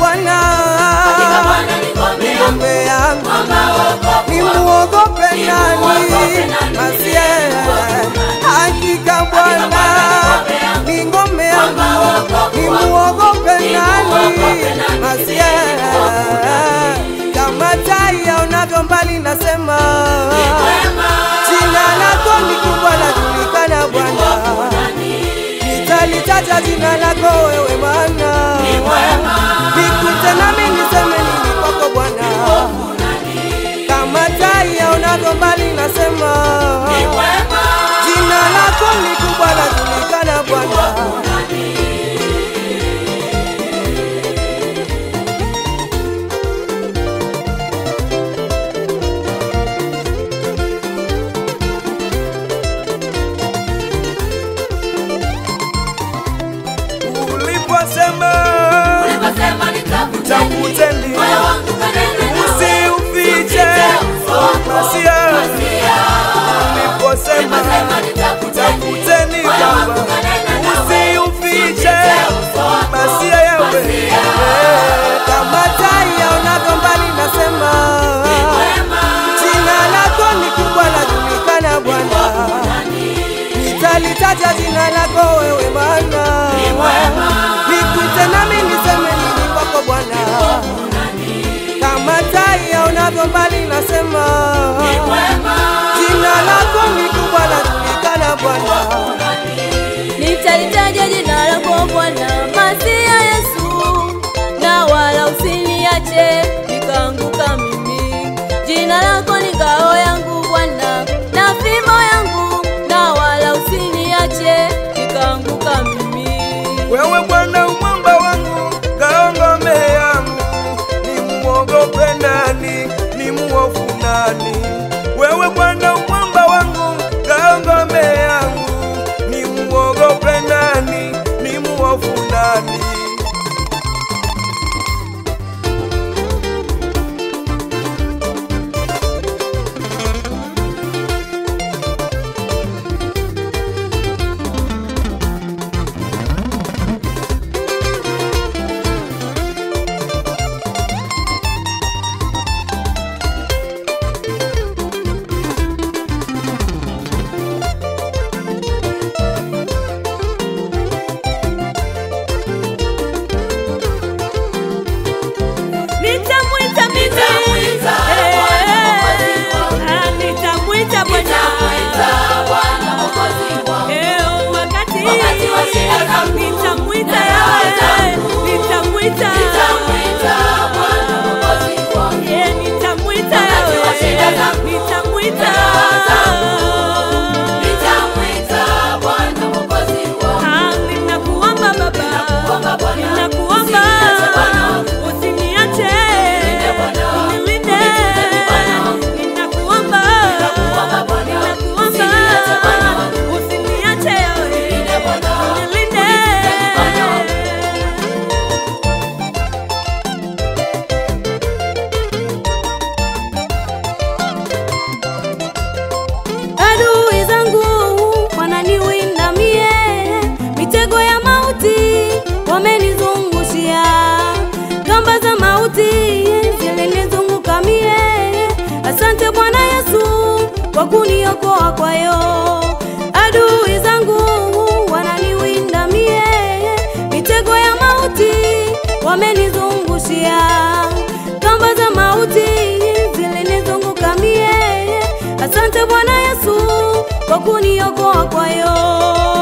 Bwana Hakika Bwana ni ngome yangu, ngome yangu, mwamba wokovu ni wangu. muogope Nimuogope nani? nani? Masie, Nimuogope nani? hakika Bwana Bwana ni ngome yangu, ni ngome yangu, mwamba wokovu ni wangu. muogope Nimuogope nani? nani? Masie, kama tai yaonavyo mbali, nasema Ni mwema, jina lako ni kubwa, lajulikana Bwana, nitalitaja jina lako wewe Bwana, ni mwema, nikuite nami niseme nini kwako Bwana, kama tai yaonavyo mbali, nasema ni mwema. jina lako ni kubwa, lajulikana Bwana. Uliposema Uliposema nitafuteni, Tafuteni. moyo wangu kanena nawe. usiufiche masia, uliposema Uliposema nitafuteni, tafuteni moyo wangu Baba, kanena nawe. usiufiche masia yawe kama tai yaonavyo mbali, nasema jina lako ni kubwa, lajulikana Bwana, nitalitaja jina lako wewe Bwana, nikuite nami niseme nini kwako Bwana, kama tai yaonavyo mbali, nasema jina lako ni kubwa, lajulikana Bwana. Nitalitaja jina lako Bwana, Masia Yesu, na wala usiniache nikaanguka mimi. Jina lako ni ngao yangu Bwana, na fimbo yangu, na wala usiniache nikaanguka mimi. Wewe Bwana umwamba wangu, ngao ngome yangu, nimuogope nani? Ni muofu nani? Wewe Bwana umwamba wangu, ngao ngome yangu, nimuogope nani? Ni muofu nani? Nitamwita mimi. Nitamwita Eh, Bwana Mwokozi wangu. ah, nitamwita Bwana. Nitamwita Bwana Mwokozi wangu. Eh, wakati Wakati wa shida zangu, nitamwita na raha Yahweh, zangu. nitamwita Nitamwita Bwana Mwokozi wangu. Eh, nitamwita Wakati wa Yahweh, shida zangu, nitamwita na raha zangu. Nitamwita Bwana Mwokozi wangu. Ah, ninakuomba Baba, Ninakuomba Bwana, ninakuomba usiniache Bwana wangu. usiniache, Unilinde Bwana wangu, unilinde. unitunze Bwana wangu. Ninakuomba, Ninakuomba Bwana, ninakuomba usiniache Bwana wangu. usiniache Yahweh, Unilinde Bwana wangu, unilinde. unitunze Bwana wangu. Adui zangu wananiwinda mie, mitego ya mauti wamenizungushia, kamba za mauti zilinizunguka mie. Asante Bwana Yesu kwa kuniokoa kwayo. Adui zangu wananiwinda mie, mitego ya mauti wamenizungushia, kamba za mauti zilinizunguka mie. Asante Bwana Yesu kwa kuniokoa kwayo.